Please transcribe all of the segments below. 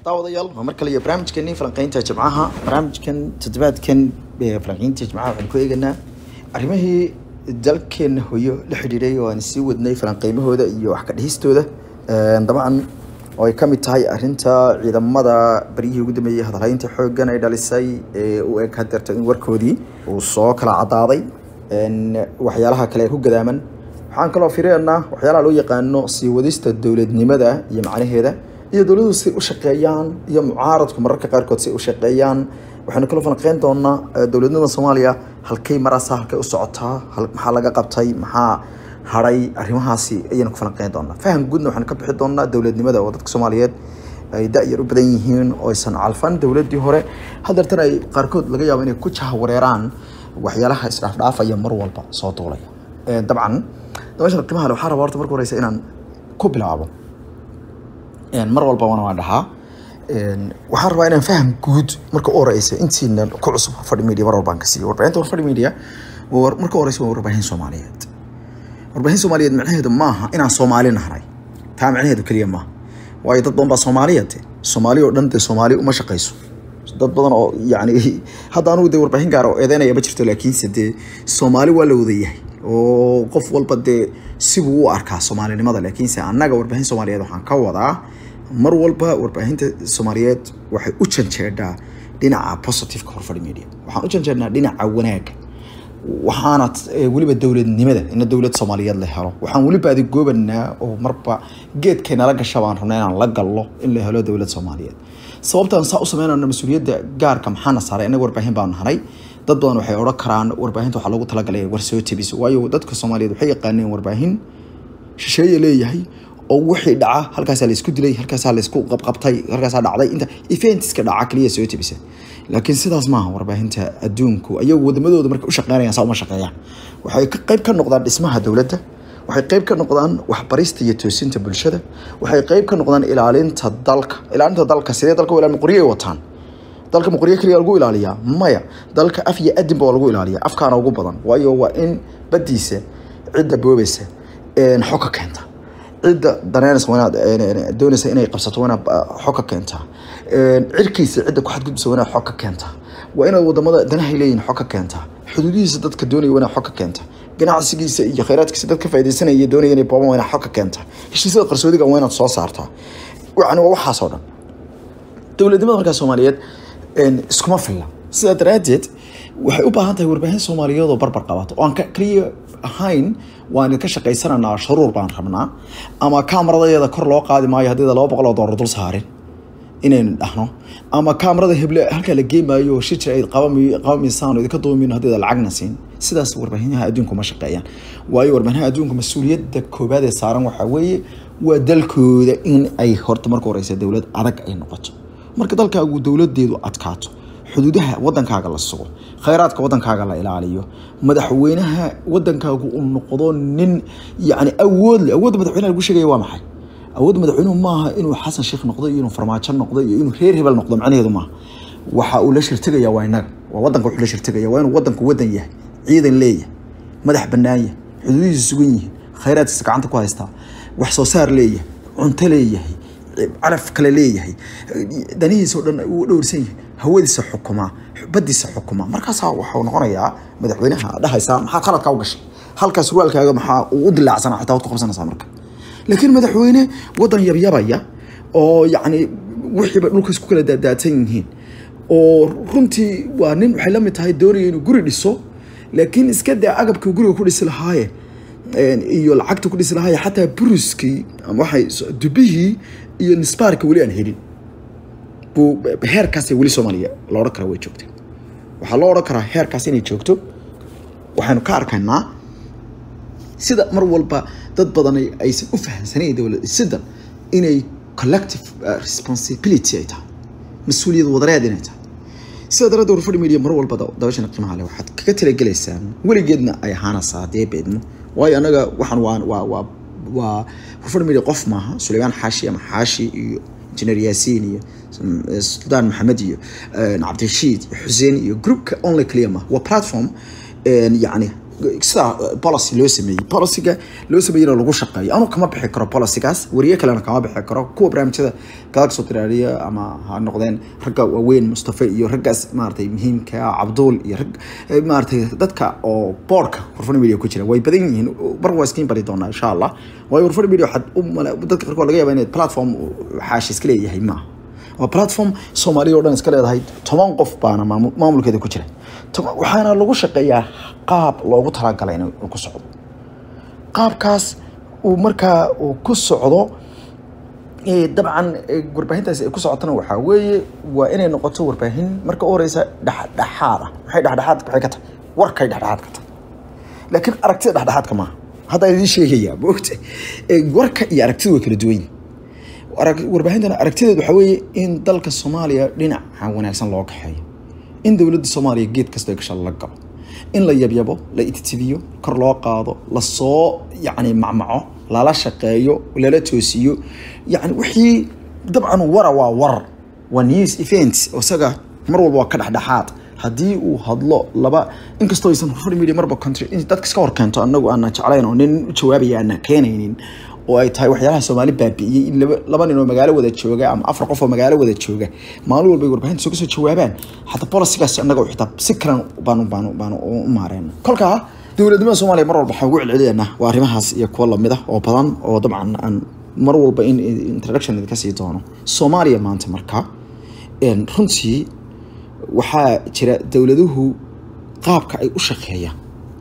daawadayaal waa mar kale iyo barnaamijkeenii falanqeynta jimcaha barnaamijkan toddobaadkan ee falanqeynta jimcaha waxaan ku eeganaa arrimihii dalkeena hoyo la xidhiidhay oo aan sii wadnay falanqeymahooda iyo wax ka dhihistooda dabcan oo ay ka mid tahay arrinta ciidamada baryihii ugu dambeeyey hadalhaynta xooggan ay dhalisay ee u eg hadeerta in warkoodii uu soo kala cadaaday waxyaalaha kale ee ku gadaaman waxaan kaloo fireynaa waxyaalaha loo yaqaano sii wadista dowladnimada iyo macnaheeda iyo dowladuhu si u shaqeeyaan iyo mucaaradku mararka qaarkood si u shaqeeyaan waxaynu kaloo falanqeyn doonaa dowladnimada soomaaliya halkay maraasaa halkay u socotaa maxaa laga qabtay maxaa hadhay arrimahaasi ayaynu ku falanqeyn doonaa faham guudna waxaynu ka bixi doonaa dowladnimada oo dadka soomaaliyeed ay da-yar u badan yihiin oo aysan calfan dowladdii hore hadeertan ay qaarkood laga yaabo inay ku jahwareeraan waxyaalaha isdhaafdhaafaya mar walba soo duulaya dabcan dabashan qiimaha le waxaa rabaa horta marka horeysa inaan ku bilaabo mar walba wana waan dhahaa waxaan rabaa inaan faham guud marka u horeysa intiina ku cusub warfadhi media mar walbaan ka siiyo warbaahinta warfadhi media marka horeysa waa warbaahin soomaaliyeed warbaahin soomaaliyeed macnaheedu maaha inaan soomaali nahnay taa macnaheedu keliya maaha waayo dad badan baa soomaaliyeed soomaali oo dhan dee soomaali uma shaqayso dad badan oo yani hadda anugu dee warbaahin gaar oo eedeynaya ma jirto laakiinse dee soomaali waa la wadayahay oo qof walba dee sibuu u arkaa soomaalinimada laakiinse annaga warbaahin soomaaliyeed waxaan ka wadaa mar walba warbaahinta soomaaliyeed waxay u janjeedhaa dhinaca positiveka horfadhi media waxaan u janjeednaa dhinaca wanaaga waxaana weliba dowladnimada ina dowlad soomaaliyeed la helo waxaan weliba adigoobanaa oo marba geedkay nala gasha baan rabnaa inaan la gallo in la helo dowlad soomaaliyeed sababtaan saa u sameynayno mas-uuliyadda gaarka maxaana saaray innaga warbaahin baan nahay dad badan waxay odhan karaan warbaahinta waxaa loogu talagalay war soo tebiso waayo dadka soomaaliyeed waxay yaqaaneen warbaahin shisheeye leeyahay oo wixii dhaca halkaasaa laysku dilay halkaasaa laysku qabqabtay halkaasaa dhacday inta eventiska dhaca kaliya soo tebisa laakiin sidaas maaha warbaahinta adduunku ayagu wadamadooda markay u shaqeynayaan saa uma shaqeeyaan waxay qayb ka noqdaan dhismaha dowladda waxay qayb ka noqdaan waxbarista iyo toosinta bulshada waxay qayb ka noqdaan ilaalinta dalka ilaalinta dalka sidee dalka ilaalin qoryay wataan dalka maqoryo keliya lagu ilaaliyaa maya dalka af iyo adinba waa lagu ilaaliyaa afkaana ugu badan waayo waa in badiisa cidda boobaysa xog ka keenta cidda daneynaysa wanaad doonaysa inay qabsato wanaad xog ka keentaa cirkiisa cidda ku xadgudbisa wanaad xog ka keentaa waa inaad wadamada danahay leeyihin xog ka keentaa xuduudihiisa dadka doonaya wanaad xog ka keentaa ganacsigiisa iyo khayraadkiisa dadka faaidaysanaya doonaya inay booban wanaad xog ka keentaa heshiisyada qarsoodiga waa inaad soo saartaa yani waa waxaas oo dhan dowladnimada markaa soomaaliyeed iskuma filla sidaa daraaddeed waxay u baahan tahay warbaahin soomaaliyeed oo barbar qabato oo aan kaliya ahayn waan ka shaqaysananaa sharuur baan rabnaa ama kamaradayeeda kor loo qaadi maayo haddii laba boqol oo doolar dul saarin inaynu dhahno ama kamarada heble halkaa la geemaayo oo shijir ay qabamiysaan oo idinka doomin haddii lacagna siin sidaas warbaahinyaha adduunku ma shaqeeyaan waayo warbaahinyaha adduunku mas-uuliyadda koobaad ee saaran waxaa weeye waa dalkooda in ay horta marka horeysa dowlad adag ay noqoto marka dalkaagu dowladeedu adkaato xuduudaha wadankaaga la sugo khayraadka wadankaaga la ilaaliyo madaxweynaha wadankaagu uu noqdo nin yani awood leh awoodda madaxweynaha lagu sheegaya waa maxay awoodda madaxweynuhu maaha inuu xasan sheekh noqdo iyo inuu farmaajo noqdo iyo inuu reer hebel noqdo macnaheedu maaha waxa uu la shirtegaya waa inaga waa wadanka wuxuu la shirtegaya waa inuu wadanku wadan yahay ciidan leeyahay madax bannaan yahay xuduudihiisa sugan yihiin khayraadkiisa gacanta ku haystaa wax soo saar leeyahay cunto leeyahay calaf kale leeyahay danihiisa oo dhan uu dhowrsan yahay hawadiisa xukumaa badiisa xukumaa markaasaa waxuu noqonayaa madaxweynaha dhahaysaa maxaa qaladkaa u gashay halkaa surwaalkaaga maxaa uu u dilaacsanaa xitaa waad ku qabsanaysaa marka laakiin madaxweyne wadan yabyabaya oo yacni wixiiba dhulka isku kala daadaatan yihiin oo runtii waa nin waxay la mid tahay doonaya inuu guri dhiso laakiin iska daa agabkii guriga ku dhisi lahaaye iyo lacagta ku dhisi lahaaye xataa buruskii ama waxay dubihii iyo nisbaarka weli aan helin buu heerkaasay weli soomaaliya la odhan karaa way joogta waxaa loo odhan karaa heerkaas inay joogto waxaynu ka arkaynaa sida mar walba dad badan aysan u fahamsanayn dowlad dhisidan inay collective responsibility ay tahay mas-uuliyad wadareed inay tahay sida daraaddeed warfadhi media mar walba dabashana qiimaha leh waxaad kaga talagelaysaan weligeedna ay ahaanaysaa haddee beedmo waayo annaga waxaan waa waa waa waa warfadhi media qof maaha suleymaan xaashi ama xaashi iyo injineer yaasiin iyo suldaan maxamed iyo cabdirashiid iyo xuseen iyo groupka only clear maaha waa platform yani sida policy loo sameeyey policyga loo sameeyeyna lagu shaqeeyo anu kama bixi karo policygaas wariye kalena kama bixi karo kuwa barnaamijyada galaga soo tiraariya ama ha noqdeen ragga waaweyn mustafa iyo raggaas maaragtay muhiimka ah cabduul iyo rag maaragtay dadka oo boardka warfan media ku jira way badan yihiin mar waa iskiin bari doonaa insha allah waayo warfan media waxaad u mala dadka qaarkood laga yaaba inay platform xaashi iska leeyahay maaha waa platform soomaaliya oo dhan iska leedahay toban qof baana maamulkeeda ku jira waxaana lagu shaqeeyaa qaab loogu talagalay inuu ku socdo qaabkaas uu markaa uu ku socdo dabcan warbaahintaasi ay ku socotana waxaa weeye waa inay noqoto warbaahin marka u horeysa dhexdhexaad ah waxay dhexdhexaad waxay ka tahay warkay dhexdhexaad ka tahay laakiin aragtida dhexdhexaadka maaha hadda idiin sheegayaa moogta warka iyo aragtida way kala duwan yihin warbaahintana aragtideed waxaa weeye in dalka soomaaliya dhinaca wanaagsan loo kaxeeyo in dowladda soomaaliya geed kasta gasha la galo in la yabyabo la ititibiyo kor loo qaado lasoo yacni macmaco lala shaqeeyo lala toosiyo yacni wixii dabcan wara waa warar waa news events isaga mar walba waa ka dhexdhexaad haddii uu hadlo laba inkastoo aysan horfar media marba country in dadka iska hor keento annagu aana jeclayn oo nin u jawaabaya aana keenaynin oo ay tahay waxyaalaha soomaali baabi'iyey in laba laba nin oo magaalo wada jooga ama afar qof oo magaalo wada jooga maalin walba ay warbaahinta soo kasoo jawaabaan xataa bolisigaas annaga xitaa si kalan baanu baanu baanu u maareen kolkaa dowladnimada soomaaliya mar walba waxaan ugu celcelinaynaa waa arrimahaas iyo kuwo lamid ah oo badan oo dabcan aan mar walba in introduction idinka sii doono soomaaliya maanta markaa runtii waxaa jira dowladuhu qaabka ay u shaqeeyaan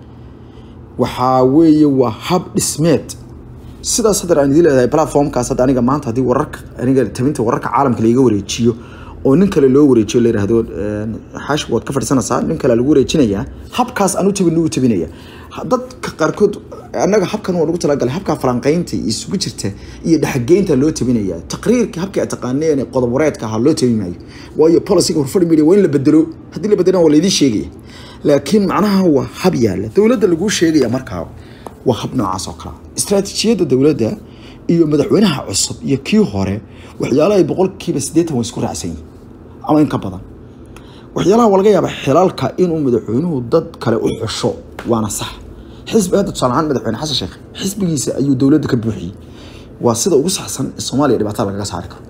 waxaa weeye waa hab dhismeed sidaas hadda aan idin leedahay platformkaas hadda aniga maanta haddii wararka aniga tabinta wararka caalamka laiga wareejiyo oo nin kale loo wareejiyo la yidhaahdo xaash waad ka fadhisanaysaa nin kale lagu wareejinayaa habkaas aan u tabin lagu tabinaya dadka qaarkood annaga habkan waa lagu talagalay habka falanqaynta isugu jirta iyo dhexgeynta loo tabinaya taqriirka habkii aad taqaaneen qodob wareedka ahaa loo tabi maayo waayo policyga horfadhi media waa in la bedelo haddii la bedelana waa laydin sheegaya laakiin macnaha waa hab yaalla dowladda laguu sheegaya markaa waa hab noocaas oo kale istaraatiijiyadda dowladda iyo madaxweynaha cusub iyo kii hore waxyaalaha ay boqolkiiba siddeetan way isku raacsan yihin ama in ka badan waxyaalaha waa laga yaabaa xilaalka inuu madaxweynuhu dad kale u xusho waana sax xisbi hadda tusaale ahaan madaxweyne xasan sheekh xisbigiisa ayuu dowladda ka buuxiyey waa sida ugu saxsan in soomaaliya dhibaatada lagaga saari karo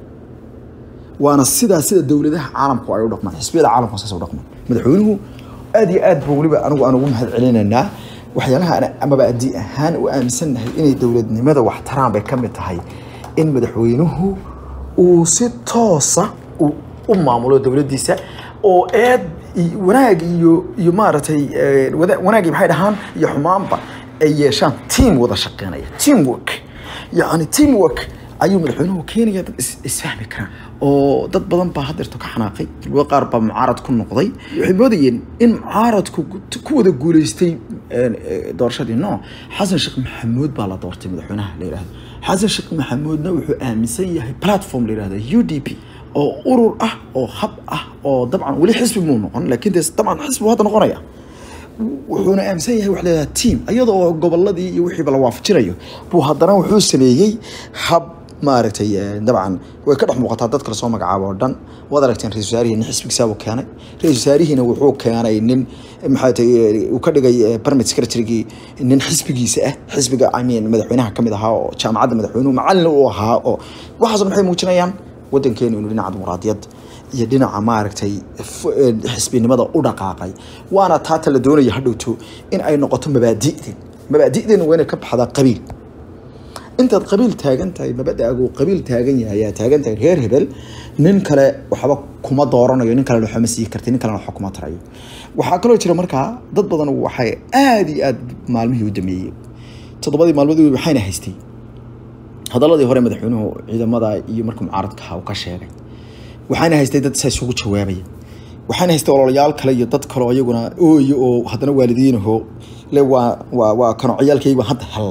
waana sidaa sida dowladaha caalamku ay u dhaqmaan xisbiyada caalamku saas u dhaqmaan madaxweynuhu aad iyo aad buu weliba anigu aan ugu mahad celinaynaa waxyaalaha amaba adii ahaan u aaminsannahay inay dowladnimada wax taraan bay ka mid tahay in madaxweynuhu uu si toosa u maamulo dowladdiisa oo eed wanaag iyo iyo maaragtay wanaagii maxay dhahaan iyo xumaanba ay yeeshaan team wada shaqeynaya team work yacni team work ayuu madaxweynuhu keenaya dad isfahmi karaan oo dad badan baa hadeerto ka xanaaqay dalbo qaar baa mucaarad ku noqday waxay moodayeen in mucaaradku ku wada guuleystay doorashadii no xasan sheekh maxamuud baa la doortay madaxweynaha la yidhahdo xasan sheekh maxamuudna wuxuu aaminsan yahay platform la yidhahdo u d p oo urur ah oo hab ah oo dabcan weli xisbi muu noqon laakiin dee dabcan xisbi hadda noqonaya wuxuuna aaminsan yahay wax leedaha team iyadoo goboladii iyo wixiiba la waafajinayo buu haddana wuxuu sameeyey hab maaragtay dabcan way ka dhex muuqataa dad kale soo magacaabo oo dhan waad aragteen ra-isul wasaarihii nin xisbigiisaabuu keenay ra-isul wasaarihiina wuxuu keenay nin maxaa tahay uu ka dhigay permit secretarygii nin xisbigiisa ah xisbiga i mean madaxweynaha ka mid ahaa oo jaamacadda madaxweynuhu macallin uu ahaa oo waxaas maxay muujinayaan waddankeenu inuu dhinaca dimuqraadiyad iyo dhinaca maaragtay xisbinimada u dhaqaaqay waana taata la doonaya hadhowto in ay noqoto mabaadi'deen mabaadi'deen waa inay ka baxdaa qabiil intaad qabiil taagan tahay mabadaagu qabiil taagan yahay ayaa taagan tahay reer hebel nin kale waxba kuma dooranayo nin kale waxba ma sii karti nin kalena waxba kuma tarayo waxaa kaloo jira markaa dad badan waxay aada iyo aada maalmihii u dameeyey toddobadii maalmoodii waxayna haystay hadaladii hore madaxweynuhu ciidamada iyo markuu mucaaradka ahaa uu ka sheegay waxaana haystay dad saa isugu jawaabaya waxaana haystay ololayaal kale iyo dad kaleo iyaguna ooyo oo haddana waalidiinaho le waa waa waa kano ciyaalkayga hadda hel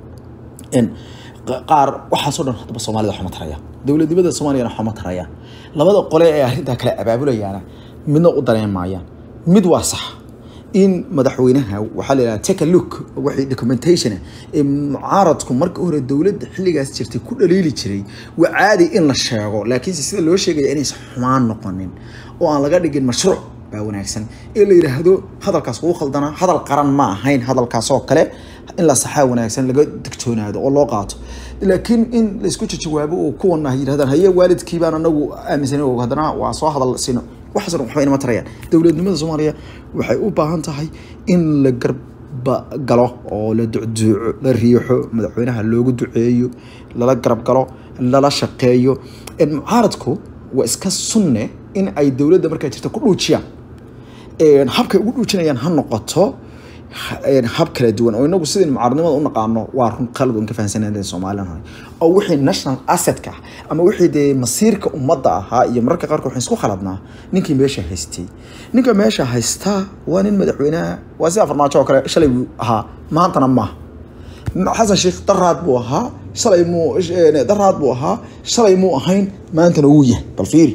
qaar waxaasoo dhan haddaba soomaalida waxma taraya dowladnimada soomaaliyana waxma tarayaan labada qole ee arrintaa kale abaabulayaana midna u dareen maayaan mid waa sax in madaxweynaha waxaa la yidhaha take a look waxay documentation ee mucaaradku marka hore dowladda xilligaas jirtay ku dhaliili jiray waa caadi in la sheego laakiinse sida loo sheegaya inaysan xumaan noqonin oo aan laga dhigin mashruuc baa wanaagsan ee la yidhaahdo hadalkaas wuu khaldanaa hadal qaran ma ahayn hadalkaasoo kale in la saxaa wanaagsan laga digtoonaado oo loo qaato laakiin in laysku jawaabo oo kuwana ay yidhahdaan haye waalidkii baan anagu aaminsanay oo haddana waa soo hadal sino waxaas dhan waxba inama tarayaan dowladnimada soomaaliya waxay u baahan tahay in la garba galo oo la ducduuco la riixo madaxweynaha loogu duceeyo lala garab galo lala shaqeeyo mucaaradku waa iska sunne in ay dowladda markaa jirta ku dhuujiyaan habkay ugu dhuujinayaan ha noqoto hab kala duwan oo inagu sidaynu mucaaradnimada u naqaano waa run qalad un ka fahansanaa somalilan hore oo wixii national assetka ah ama wixii dee masiirka ummadda ahaa iyo mararka qaarkood waxaan isku khaladnaa ninkii meesha haystay ninka meesha haystaa waa nin madaxweynaha waa sida farmaajo oo kale shalay buu ahaa maantana maaha xasan sheekh daraad buu ahaa shalay muu daraad buu ahaa shalay muu ahayn maantana wuu yahay bal fiiri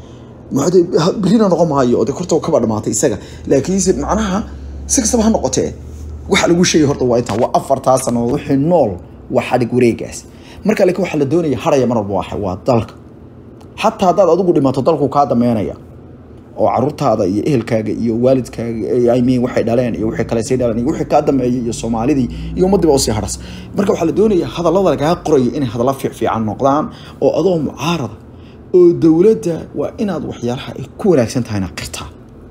berina noqon maayo oo de korta kaba dhamaatay isaga laakiinse macnaha si kastaba ha noqotee waxa lagu sheegay horta waa intaa waa afartaa sanadood wixii nool waa xadhig wareegaas marka laakiin waxaa la doonaya haraya mar walba waa waa dalka xataa haddaad adigu dhimato dalku kaa dameynaya oo caruurtaada iyo ehelkaaga iyo waalidkaaga I mean waxay dhaleen iyo wixii kale sii dhaleen iyo wixii kaa dameeyay iyo soomaalidii iyo ummadiiba usii hadhas marka waxaa la doonaya hadallada lagaa qorayo inay hadalla fiican noqdaan oo adoo mucaarada oo dowladda waa inaad waxyaalaha ay ku wanaagsan tahayna qirtaa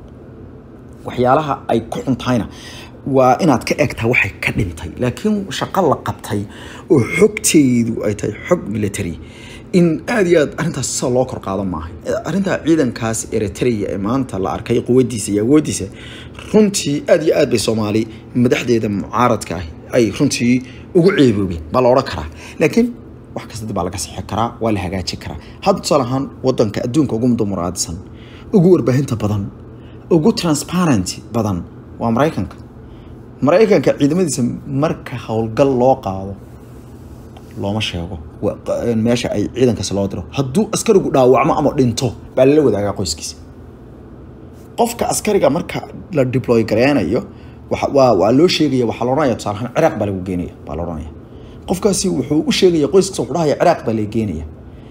waxyaalaha ay ku xun tahayna waa inaad ka egtaa waxay ka dhintay laakiin shaqo la qabtay oo xogteedu ay tahay xog military in aada iyo aad arrintaas sida loo kor qaado maaha arrintaa ciidankaas eritrea ee maanta la arkay quwadiisa iyo awoodiisa runtii aada iyo aad bay soomaali madaxdeeda mucaaradka ah ay runtii ugu ceeboobeen baa la odhan karaa laakiin wax kasta dib baa laga sixi karaa waa la hagaaji karaa hadda tusaale ahaan wadanka adduunka ugu dumuraadsan ugu warbaahinta badan ugu transparent badan waa maraykanka maraykanka ciidamadiisa marka howlgal loo qaado looma sheego meesha ay ciidankaasi loo diro hadduu askarigu dhaawacmo ama dhinto baa lala wadaagaa qoyskiisa qofka askariga marka la deploy gareynayo waa waa loo sheegaya waxaa la odhanaya tusaale ahaan ciraaq baa lagu geenaya baa la odhanaya qofkaasi wuxuu u sheegaya qoyskiisa wuxuu dhahaya ciraaq baa la geenaya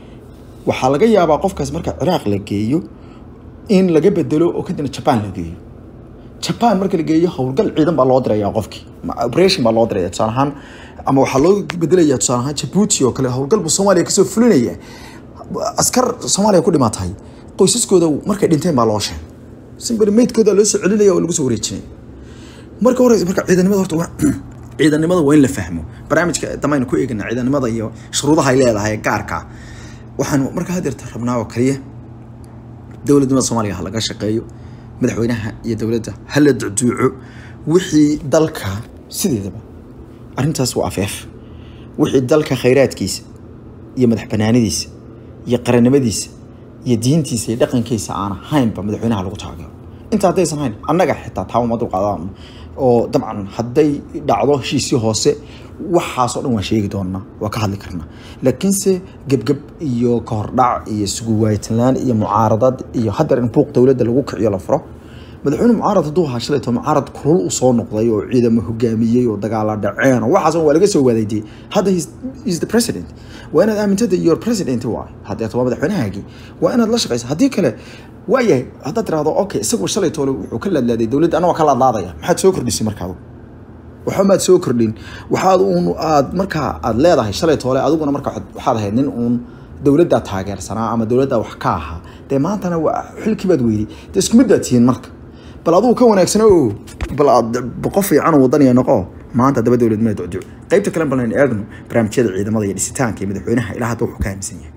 waxaa laga yaabaa qofkaas marka ciraaq la geeyo in laga bedelo oo kadibna jaban la geeyo jaban marka la geeyo howlgal ciidan baa loo diraya qofkii operation baa loo diraya tusaale ahaan ama waxaa loo bedelaya tusaale ahaan jabuuti oo kale howlgal buu soomaaliya kasoo fulinaya askar soomaaliya ku dhimatay qoysaskooda markay dhinteen baa loo sheegay simbari meydkooda loo soo celinaya oo lagu soo wareejinaya marka horeysa marka ciidanimada horta waa ciidanimada waa in la fahmo barnaamijka damaynu ku eegana ciidanimada iyo shuruudaha ay leedahay gaarka waxaanu marka hadeerta rabnaa oo kaliya dowladnimada soomaaliya ha laga shaqeeyo madaxweynaha iyo dowladda ha la ducduuco wixii dalka sideedaba arrintaas waa afeef wixii dalka khayraadkiisa iyo madax banaanidiisa iyo qarannimadiisa iyo diintiisa iyo dhaqankiisa aan ahaynba madaxweynaha lagu taageero inta haddaysan hayn annaga xitaa taa uma dulqaadaan oo dabcan hadday dhacdo heshiisii hoose waxaasoo dhan waan sheegi doonaa waa ka hadli karnaa laakiinse gebgeb iyo kahordhac iyo suguwaaytanlaan iyo mucaaradad iyo hadeer in buuq dowladda lagu kiciyo la furo madaxweyne mucaarad hadduu ahaa shalayto mucaarad kulul u soo noqday oo ciidamo hogaamiyey oo dagaala dhaceen oo waxaas waa laga soo wadaydiyey hadda is the president waa inaad aamintada your president waay hadeeto waa madaxweynahaagii waa inaad la shaqaysa haddii kale waayahay haddaad tirahdo okay isagu shalaytoole wuxuu ka laadlaaday dowladda anagoo ka laadlaadaya maxaad soo kordhisay markaadu waxba maad soo kordhin waxaad uun aad markaa aad leedahay shalay toole adiguna marka waxaad ahayd nin uun dowladdaa taageersanaa ama dowladdaa wax ka ahaa dee maantana waa xilkii baad weyday dee isku mid baad tihiin marka bal adigu ka wanaagsana o bal aad boqo fiican oo wadaniya noqo maanta daba dowladnimada ducduuc qaybta kale balan eegno barnaamijyada ciidamada iyo dhisitaanka iyo madaxweynaha ilaa hadda wuxuu ka aaminsan yahay